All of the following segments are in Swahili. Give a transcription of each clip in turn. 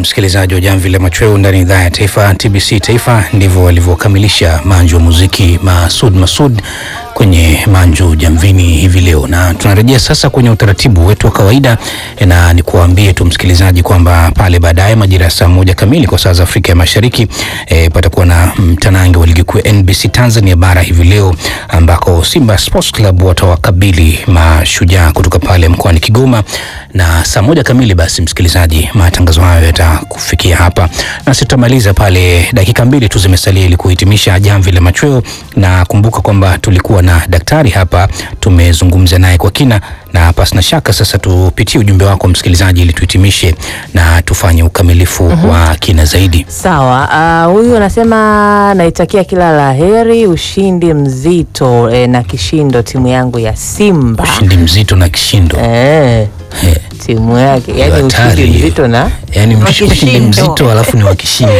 msikilizaji wa Jamvi la Machweo ndani ya idhaa ya taifa TBC Taifa, ndivyo walivyokamilisha manju wa muziki Masud Masud kwenye manju jamvini hivi leo, na tunarejea sasa kwenye utaratibu wetu wa kawaida, na ni kuambie tu msikilizaji kwamba pale baadaye majira ya saa moja kamili kwa saa za Afrika ya Mashariki e, patakuwa na mtanange wa ligi kuu NBC Tanzania bara hivi leo, ambako Simba Sports Club watawakabili Mashujaa kutoka pale mkoani Kigoma, na saa moja kamili basi msikilizaji, matangazo hayo yatakufikia hapa na sitamaliza pale, dakika mbili tu zimesalia ili kuhitimisha jamvi la machweo, na kumbuka kwamba tulikuwa na daktari hapa, tumezungumza naye kwa kina, na pasina shaka sasa tupitie ujumbe wako msikilizaji, ili tuhitimishe na tufanye ukamilifu wa kina zaidi. Sawa. Uh, huyu anasema naitakia kila la heri, ushindi mzito eh, na kishindo timu yangu ya Simba Ushindi mzito na kishindo eh, Eh, timu yake yani hatari. ushindi mzito na yani Wa ushindi kishindo. mzito alafu ni wa kishindo.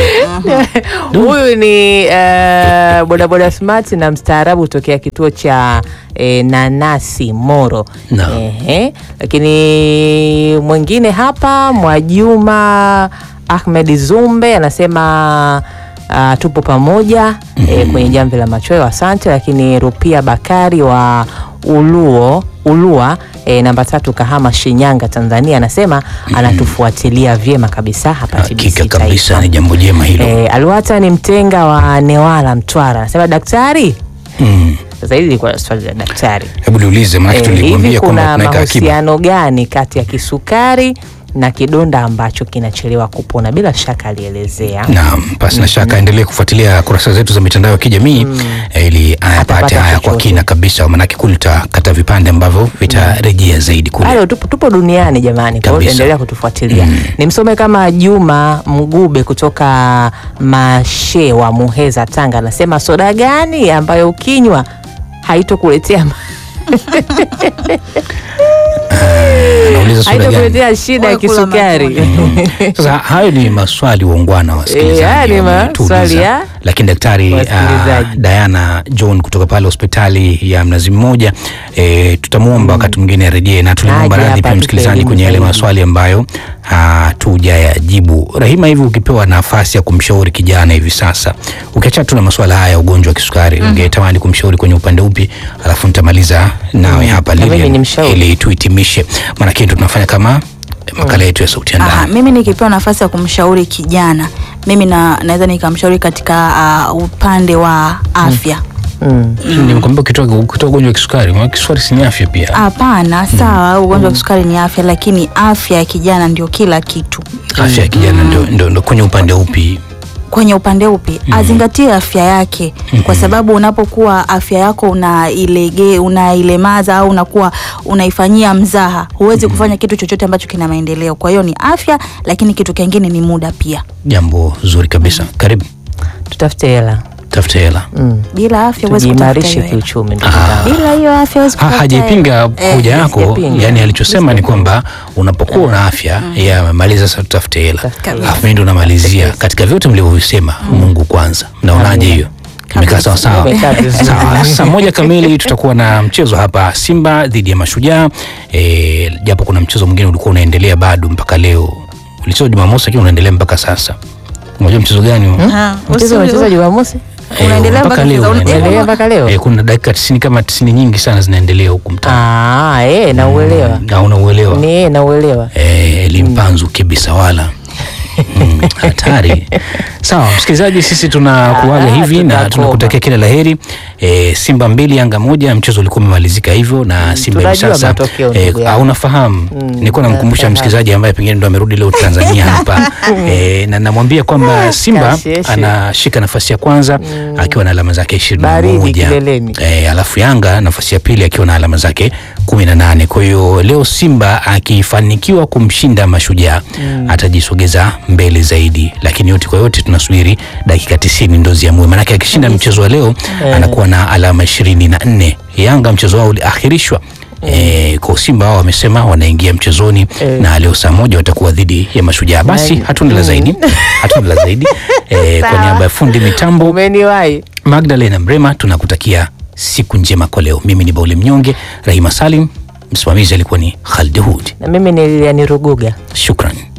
huyu ni uh, bodaboda smart na mstaarabu tokea kituo cha eh, nanasi Moro. Naam. Ehe. Lakini mwingine hapa Mwajuma Ahmed Zumbe anasema uh, tupo pamoja eh, kwenye jamvi la machweo, asante. Lakini Rupia Bakari wa Uluo Ulua eh, namba tatu Kahama Shinyanga Tanzania anasema anatufuatilia vyema kabisa hapa TBC Hakika kabisa Taifa. ni jambo jema hilo. Eh, Alwata ni mtenga wa Newala Mtwara anasema daktari. Mm. Sasa hili ilikuwa swali la daktari. Hebu niulize, maana Eh, hivi tulikwambia kwamba kuna tunaweka akiba. mahusiano gani kati ya kisukari na kidonda ambacho kinachelewa kupona? Bila shaka alielezea. Naam, pasi na shaka endelee kufuatilia kurasa zetu za mitandao ya kijamii eh, ili ayapate Atapata haya kwa chochote. kina kabisa, maanake kule tutakata vipande ambavyo vitarejea zaidi kule. Bado tupo, tupo duniani jamani, kwa hiyo Kabisa. endelea kutufuatilia. Nimsome kama Juma Mgube kutoka Mashewa, Muheza, Tanga, anasema soda gani ambayo ukinywa haitokuletea Anauliza swali gani? haitokuletea shida ya Wewe kula kisukari. matunda. Sasa hayo ni maswali waungwana Eh, haya wasikilizaji ni wametuuliza. maswali ya lakini daktari wasikilizaji. uh, Diana John kutoka pale hospitali ya Mnazi Mmoja eh, tutamwomba wakati mwingine arejee na tulimwomba Aje radhi hapa pia atupe msikilizaji elimu kwenye yale zaidi. maswali ambayo hatujayajibu. Rahima, hivi ukipewa nafasi ya kumshauri kijana hivi sasa, ukiacha tu na maswala haya ya ugonjwa wa kisukari, ungetamani kumshauri kwenye upande upi? Alafu nitamaliza nawe hapa Na mimi Lilian, nimshauri. ili tuhitimishe, maanake ndo tunafanya kama makala yetu ya sauti ya Aha, ndani. mimi nikipewa nafasi ya kumshauri kijana mimi na, naweza nikamshauri katika uh, upande wa afya Mm. Nimekwambia ukitoa ukitoa ugonjwa wa kisukari, maana kisukari si ni afya pia. hapana sawa ugonjwa wa kisukari ni afya lakini afya ya kijana ndio kila kitu Afya ya kijana ndo, ndo, ndo kwenye upande upi? kwenye upande upi azingatie afya yake kwa sababu unapokuwa afya yako unailege unailemaza au unakuwa unaifanyia mzaha huwezi kufanya kitu chochote ambacho kina maendeleo kwa hiyo ni afya lakini kitu kingine ni muda pia Jambo zuri kabisa. Karibu, Tutafute hela. tafute hela. Mm. bila afya huwezi kutafuta Tujiimarishe hiyo hela. kiuchumi ndugu Ah. zangu. bila hiyo afya huwezi Ha, kupata hajaipinga hela. Eh, hoja yako, sijapinga. yani alichosema ni kwamba unapokuwa una afya yeye amemaliza, sasa tutafute hela, Tafute hela. alafu mimi ndo namalizia katika vyote mlivyovisema. Mungu kwanza, mnaonaje hiyo? Imekaa sawa sawa. Imekaa vizuri. Sawa, saa moja kamili tutakuwa na mchezo hapa Simba dhidi ya Mashujaa. E, japo kuna mchezo mwingine ulikuwa unaendelea bado mpaka leo, ulichezwa Jumamosi lakini unaendelea mpaka sasa. Unajua mchezo gani huo? Ah, Mchezo usi- unachezwa Jumamosi? Eh, unaendelea mpaka mpaka leo sasa. unaendelea. Unaendelea mpaka leo? Eh, kuna dakika tisini kama tisini nyingi sana zinaendelea huku mtaani. Ah, eh, nauelewa. Na unauelewa Ni nauelewa. eh, limpanzu kibisa wala Mm, hatari. Sawa msikilizaji, sisi tunakuaga Ah, hivi na tutakoma. tunakutakia kila laheri. E, Simba mbili Yanga moja, mchezo ulikuwa umemalizika hivyo na Simba hivi tunajua sasa matokeo, e, ndugu yangu. au unafahamu nilikuwa namkumbusha nafahamu. msikilizaji ambaye pengine ndo amerudi leo Tanzania hapa e, na namwambia kwamba Simba kasheshe. anashika nafasi ya kwanza akiwa na alama zake ishirini na Baridi moja kileleni. e, alafu Yanga nafasi ya pili akiwa na alama zake kumi na nane. Kwa hiyo leo Simba akifanikiwa kumshinda Mashujaa atajisogeza mbele zaidi, lakini yote kwa yote tunasubiri dakika tisini ndo ziamue, maanake akishinda mchezo wa leo anakuwa na alama ishirini na nne. Yanga mchezo wao uliahirishwa E, kwa Simba wao wamesema wanaingia mchezoni Eh. na leo saa moja watakuwa dhidi ya Mashujaa. Basi Na- hatuna la zaidi, hatuna la zaidi e, kwa Sawa. niaba ya fundi mitambo Umeniwahi. Magdalena Mrema tunakutakia siku njema kwa leo. Mimi ni Bauli Mnyonge, Rahima Salim, msimamizi alikuwa ni Khalid Hud. Na mimi ni Lilian Ruguga. Shukran.